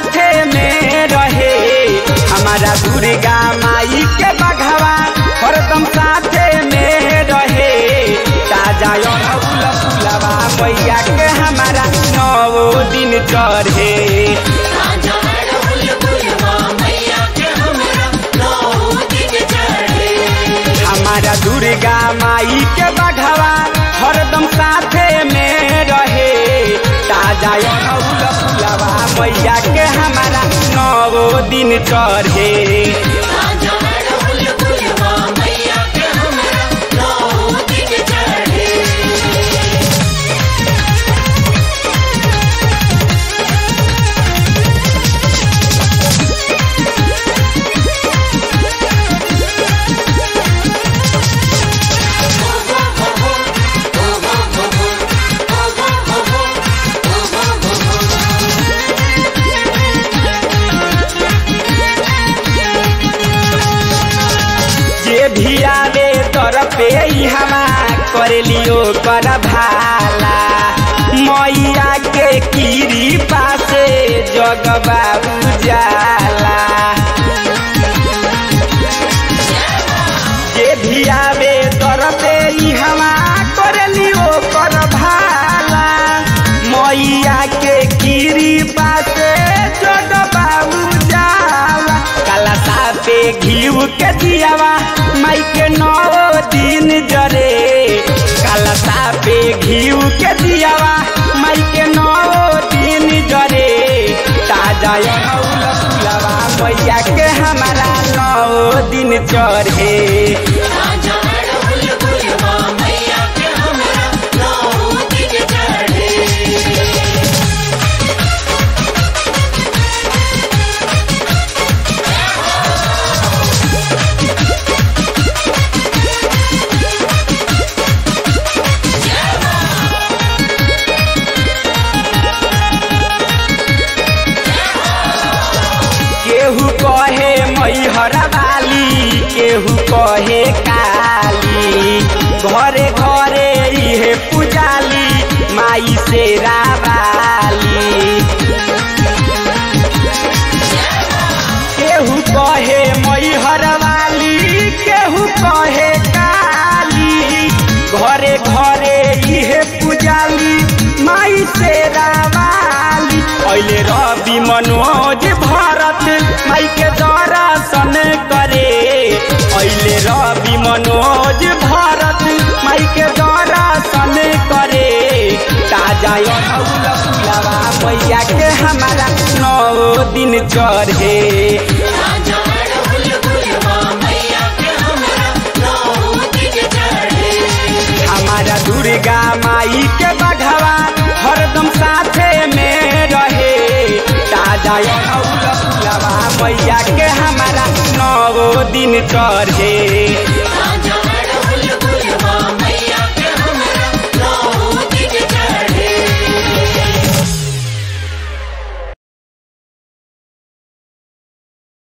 साथे में रहे हमारा दुर्गा माई के बघवा हरदम साथे में रहे ताजा अड़हुल फुलवा मैया के हमारा नौ दिन चढ़े राजा अड़हुल फुलवा मैया के हमरा नौ दिन चढ़े हमारा दुर्गा माई के बघवा हरदम साथे में रहे ताजा अड़हुल फुलवा मैया के हमारा नौ दिन चढ़े राजा अड़हुल फुलवा मैया के हमरा नौ दिन चढ़े जे भी आवे तर पे हवा कर लियो कर भाला मैया के कीरी पासे जगबा उजाला जे भी आवे तर पे हवा कर लियो कर भाला मैया के कीरी पासे जगबा उजाला काला सापे घीव के दियावा माई के नौ दिन जरे काला सापे घीव के दियावा माई के नौ दिन जरे ताजा अड़हुल फुलवा मैया के हमारा नौ दिन चढ़े राजा अड़हुल फुलवा मैया के हमरा नौ दिन चढ़े केहू कहे मैहर वाली केहू कहे काली घरे घरे इहे पुजाली माई से रावाली केहू कहे मैहर वाली केहू कहे काली घरे घरे इहे पुजाली माई से रावाली अहिले रवि मनोज भरत माई के दर्शन करे अहिले रवि मनोज भरत माई के दर्शन करे ताजा अड़हुल फुलवा मैया के हमारा नौ दिन चढ़े राजा अड़हुल फुलवा मैया के हमरा नौ दिन चढ़े हमारा दुर्गा माई के बघवा हरदम साथे में रहे ताजा अड़हुल फुलवा मैया के हमारा नौ दिन चढ़े